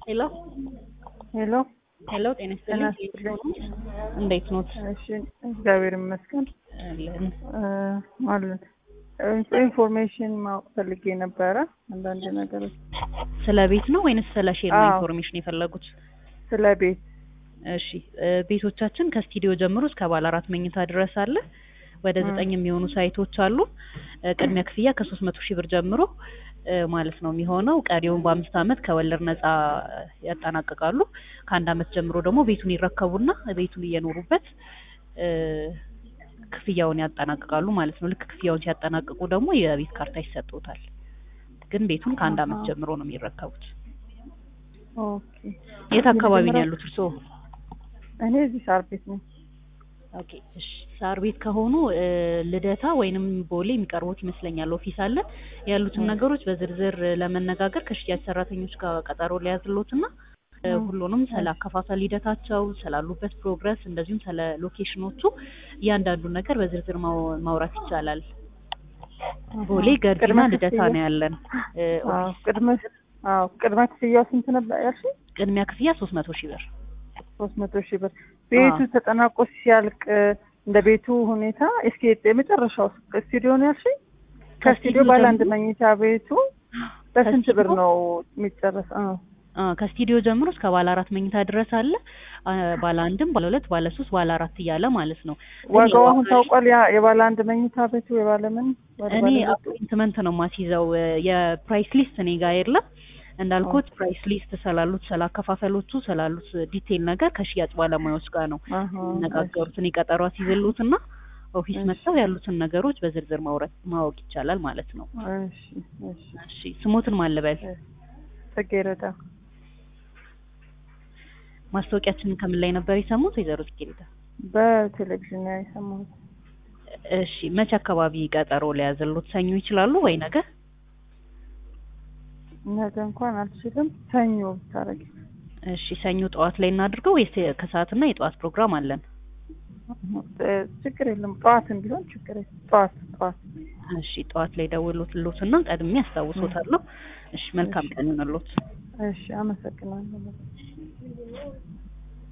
ሄሎ ሄሎ ሄሎ፣ ጤና ይስጥልኝ። ጤና ይስጥልኝ። እንዴት ኖት? እሺ እግዚአብሔር ይመስገን አለን። እ አለን ኢንፎርሜሽን ማወቅ ፈልጌ ነበረ አንዳንድ ነገሮች ስለ ቤት ነው ወይንስ ስለ ሼር ነው አዎ። ኢንፎርሜሽን የፈለጉት? ስለ ቤት እሺ እ ቤቶቻችን ከስቱዲዮ ጀምሮ እስከ ባለ አራት መኝታ ድረስ አለ። ወደ እ። ዘጠኝ የሚሆኑ ሳይቶች አሉ። እ ቅድሚያ ክፍያ ከሶስት መቶ ሺህ ብር ጀምሮ እ ማለት ነው የሚሆነው። ቀሪውን በአምስት ዓመት ከወለድ ነፃ ያጠናቅቃሉ። ከአንድ ዓመት ጀምሮ ደግሞ ቤቱን ይረከቡና ቤቱን እየኖሩበት እ ክፍያውን ያጠናቅቃሉ ማለት ነው። ልክ ክፍያውን ሲያጠናቅቁ ደግሞ የቤት ካርታ ይሰጡታል። ግን ቤቱን ከአንድ ዓመት አሃ። ጀምሮ ነው የሚረከቡት። ኦኬ የት አካባቢ ነው የመጀመሪያው- ያሉት እርስዎ? እኔ እዚህ ሳር ቤት ነኝ ኦኬ እሺ። ሳር ቤት ከሆኑ እ ልደታ ወይንም ቦሌ የሚቀርቡት ይመስለኛል። ኦፊስ አለ። ያሉትን እ። ነገሮች በዝርዝር ለመነጋገር ከሽያጭ ሰራተኞች ጋር ቀጠሮ ሊያዝሎትና እ እ። ሁሉንም ስለ አከፋፈል ሂደታቸው፣ ስላሉበት ፕሮግረስ እንደዚሁም ስለ ሎኬሽኖቹ እያንዳንዱን ነገር በዝርዝር ማው- ማውራት ይቻላል። ቦሌ ገርጂና ቅድመ ልደታ ክፍያ- ነው ያለን እ አዎ ኦፊስ። ቅድመ አዎ ቅድመ ክፍያው ስንት ነበር ያልሽኝ? ቅድሚያ ክፍያ ሶስት መቶ ሺህ ብር ሶስት መቶ ሺህ ብር ቤቱ አዎ። ተጠናቆ ሲያልቅ እንደ ቤቱ ሁኔታ እስኪ የመጨረሻው ስቱዲዮ ነው ያልሽኝ? ከስቱዲዮ ከስቱዲዮ ባለ አንድ ጀምሮ- መኝታ ቤቱ በስንት ብር ከስቱዲዮ- ነው የሚጨረስ? አዎ አ ከስቱዲዮ ጀምሮ እስከ ባለ አራት መኝታ ድረስ አለ። አ ባለ አንድም ባለ ሁለት ባለ ሶስት ባለ አራት እያለ ማለት ነው። ግን ዋጋው አሁን የዋጋ ታውቋል? ያ የባለ አንድ መኝታ ቤቱ የባለ ምን ወደ እኔ ባለ ሁለቱ? አፖይንትመንት ነው ማስይዘው እ የፕራይስ ሊስት እኔ ጋር የለም። እንዳልኩት ፕራይስ ሊስት ስላሉት ስላከፋፈሎቹ ስላሉት ዲቴይል ነገር ከሽያጭ ባለሙያዎች ጋር ነው አሃ፣ የሚነጋገሩት። እኔ ቀጠሮ አስይዝልዎትና ኦፊስ እሺ። መጥተው ያሉትን ነገሮች በዝርዝር ማውራት ማወቅ ይቻላል ማለት ነው። እሺ እሺ እሺ ስሞትን ማልበል ጽጌረዳ ማስታወቂያችንን ከምን ላይ ነበር የሰሙት ወይዘሮ ጽጌረዳ? በቴሌቪዥን ላይ የሰማሁት። እሺ መቼ አካባቢ ቀጠሮ ሊያዝልዎት? ሰኞ ይችላሉ ወይ ነገ? ነገ እንኳን አልችልም። ሰኞ ብታረጊ። እሺ ሰኞ ጠዋት ላይ እናድርገው ወይስ ከሰዓትና የጠዋት ፕሮግራም አለን? እ፣ ችግር የለም። ጠዋትም ቢሆን ችግር የለም። ጠዋት ጠዋት። እሺ ጠዋት ላይ ደውሎትልዎትና ቀድሜ አስታውሶታለሁ። እሺ መልካም ቀን ይሁንልዎት። እሺ አመሰግናለሁ።